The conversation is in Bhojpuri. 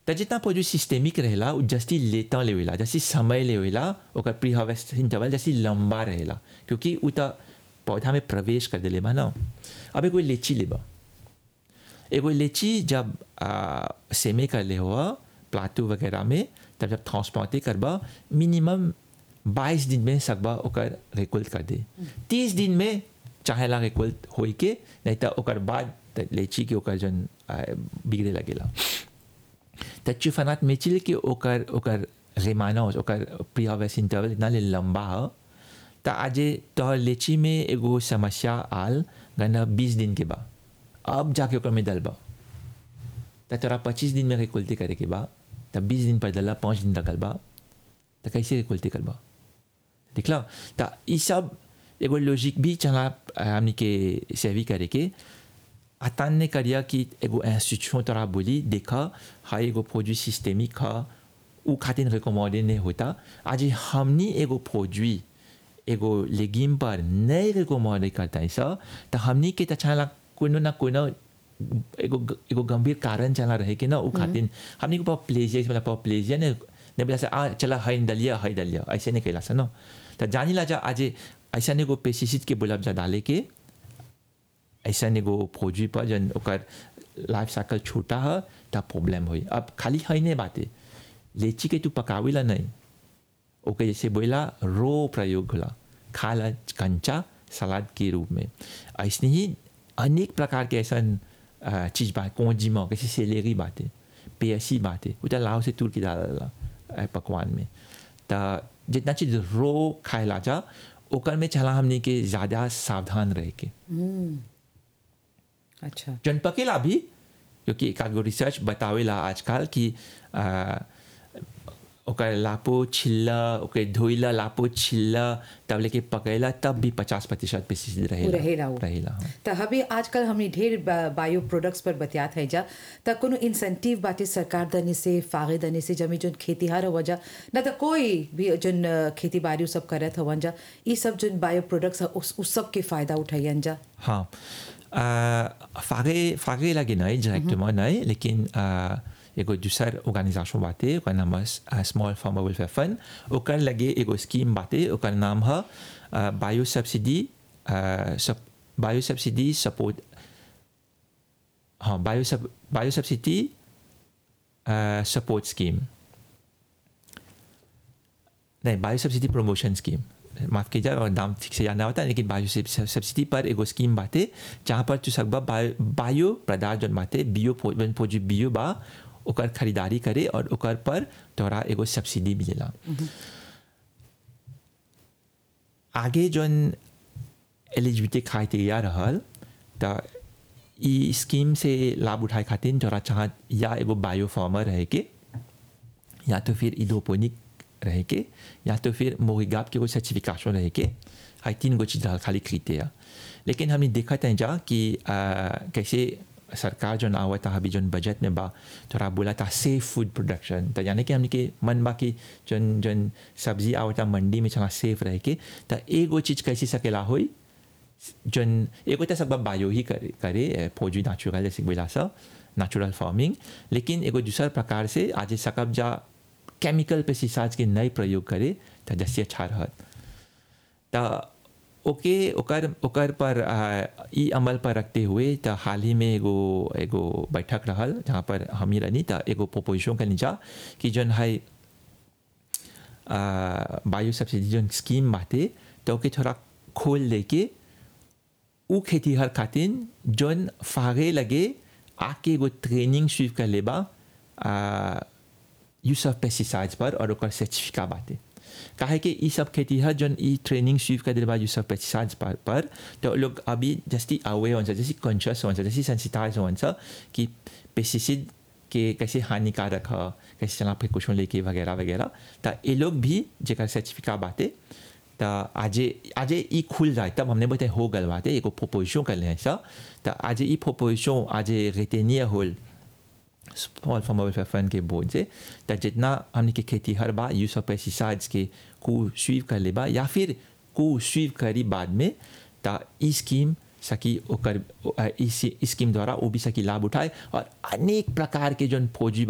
त जितना प्रोड्यूस सिस्टेमिक रहेला उ जस्ती लेता लेवेला जस्ती समय लेवेला ओकर प्री हार्वेस्ट इंटरवल जस्ती लंबा रहेला क्योंकि उ त पौधा में प्रवेश कर देले बा ना अब एगो लीची लेबा एगो लीची जब आ, सेमे कर ले हुआ प्लाटू वगैरह में तब जब ट्रांसप्लांटे करबा मिनिमम बाईस दिन में सकबा ओकर रिकुल्ट कर दे तीस दिन में चाहेला रिकुल्ट होई के नहीं तो ओकर बाद त लीची के ओकर जन आ, बिगड़े लगेला त चुफनात मिचिल के ओकर ओकर रेमानोस ओकर प्री हार्वेस्ट इंटरवल इतना ले लंबा ह त आजे तोहर लीची में एगो समस्या आल गना बीस दिन के बा अब जाके ओकर में डलबा त तोरा पच्चीस दिन में रिकुल्टी करे के बा त बीस दिन पर डला पाँच दिन लगल बा त कैसे रिकुल्टी करबा दिखला त ई सब एगो लॉजिक भी चला हमनी के सेवी करे के अतान ने करिया कि एगो इंस्टीट्यूशन तोरा बोली देखा हाई एगो प्रोड्यूट सिस्टेमिक ह उ खातिर रिकमेंडेड नहीं होता आज हमनी एगो प्रोड्यूट एगो लेगिम पर नहीं रिकमेंड करता है सा तो हमनी के त चला कोनो ना कोनो एगो एगो गंभीर कारण चला रहे कि ना उ खातिर हमनी को प्लेजिया मतलब पाव प्लेजिया ने ने बोला से आ चला हाई दलिया हाई दलिया ऐसे नहीं कहला सा ना तो जानी ला जा आज ऐसा एगो पेस्टिसाइड के बोलब जा डाले के ऐसा एगो फौजी पर जन ओकर लाइफ साइकिल छोटा है तब प्रॉब्लम हुई अब खाली है नहीं बातें लीची के तू पकावेला नहीं ओके जैसे बोला रो प्रयोग होला खाला कंचा सलाद के रूप में ऐसे ही अनेक प्रकार के ऐसा अ, चीज बात कोंजीमा कैसे सेलेरी बातें पेयसी बातें वो तो लाव से तुर के डाला अ, पकवान में तो जितना चीज रो खाएला जा ओकर में चला हमने के ज़्यादा सावधान रह के अच्छा जन पकेला भी क्योंकि एक आध गो रिसर्च बतावेला आजकल कि आ, ओकर लापो छिल्ला ओकर धोइला लापो छिल्ला तब लेके पकेला तब भी पचास प्रतिशत पेस्टिसाइड रहेला रहेला उ। रहेला हाँ। त हबे आजकल हमने ढेर बा- बायो प्रोडक्ट्स पर बतियात है जा त कोनो इंसेंटिव बाटे सरकार दने से फागे दने से जमी जोन खेतीहार हो जा न त कोई भी जोन अ, खेती बाड़ी सब करत हवन जा ई सब जोन बायो प्रोडक्ट्स ह, उस, उस सब के फायदा उठाइयन जा हाँ आ, फागे फागे लगे नहीं डायरेक्टली नहीं लेकिन आ, एगो दूसर ऑर्गेनाइजेशन बाटे ओकर नाम है स्मॉल फार्मर वेलफेयर फंड ओकर लगे एगो स्कीम बाटे ओकर नाम है bio subsidy bio subsidy support हाँ बायो सब बायो सब्सिडी सपोर्ट स्कीम नहीं बायो सब्सिडी प्रमोशन स्कीम माफ़ कीजिए और नाम ठीक से याद नहीं होता लेकिन बायो सब्स- सब्सिडी पर एगो स्कीम बाटे जहाँ पर तू सकबा बायो बायो पदार्थ जौन बाटे बियो फो- जौन फौजी बियो बा ओकर खरीदारी करे और ओकर पर तोरा एगो सब्सिडी मिलेला आगे जौन एलिजिबिलिटी क्राइटेरिया रहल त ई स्कीम से लाभ उठाए खातिर तोरा चाह या एगो बायो फार्मर रहे के या तो फिर इडोपोनिक रहे के या तो फिर मोहिगाप के कोई सर्टिफिकेशन रहे के हाई तीन गो चीज़ खाली खरीदते हैं लेकिन हमने देखा था जा कि आ, कैसे सरकार जो आवत अभी जो बजट में बा थोड़ा बोला था सेफ फूड प्रोडक्शन तो यानी कि हमने के मन बा कि जन जन सब्जी आवता मंडी में चला सेफ रहे के तो एगो चीज़ कैसे सकेला होई जन एगो तो सब बायो ही करे करे फौजी नेचुरल जैसे बोला सा नेचुरल फार्मिंग लेकिन एगो दूसर प्रकार से आज सकब जा केमिकल पेस्टिसाइड्स के नए प्रयोग करे तो जैसे अच्छा रहत तो ओके ओकर ओकर पर आ, ई अमल पर रखते हुए तो हाल ही में एगो एगो बैठक रहल जहाँ पर हम ही रहनी तो एगो प्रोपोजिशन कर नीचा कि जन है बायो सब्सिडी जन स्कीम बाटे तो ओके थोड़ा खोल लेके उ खेतीहर खातिर जौन फागे लगे आके एगो ट्रेनिंग स्वीप कर लेबा यूज ऑफ पेस्टिसाइड्स पर और ओकर सर्टिफिका बाटे काहे कि ई सब खेतीहर जौन ई ट्रेनिंग स्वीप कर देबा यूज ऑफ पेस्टिसाइड्स पर पर तो लोग अभी जस्ती अवे होन्छ जैसे कॉन्शियस होन्छ जैसे सेंसिटाइज होन्छ कि पेस्टिसाइड के कैसे हानिकारक ह कैसे चला प्रिकॉशन लेके वगैरह वगैरह तो ये लोग भी जेकर सर्टिफिका बाटे तो आजे आजे ई खुल जाए तब हमने बताया हो गल बात है एगो प्रोपोजिशन कर ले सा तो आज ई प्रोपोजिशन आज रेटेनिया होल स्मॉल फार्म वेलफेयर फंड के बोर्ड से तो जितना हमने के खेती हर बार यूज ऑफ पेस्टिसाइड्स के को स्वीव कर ले बा या फिर को स्वीव करी बाद में तो ई स्कीम सकी ओकर इस स्कीम द्वारा वो भी सकी लाभ उठाए और अनेक प्रकार के जो फौजी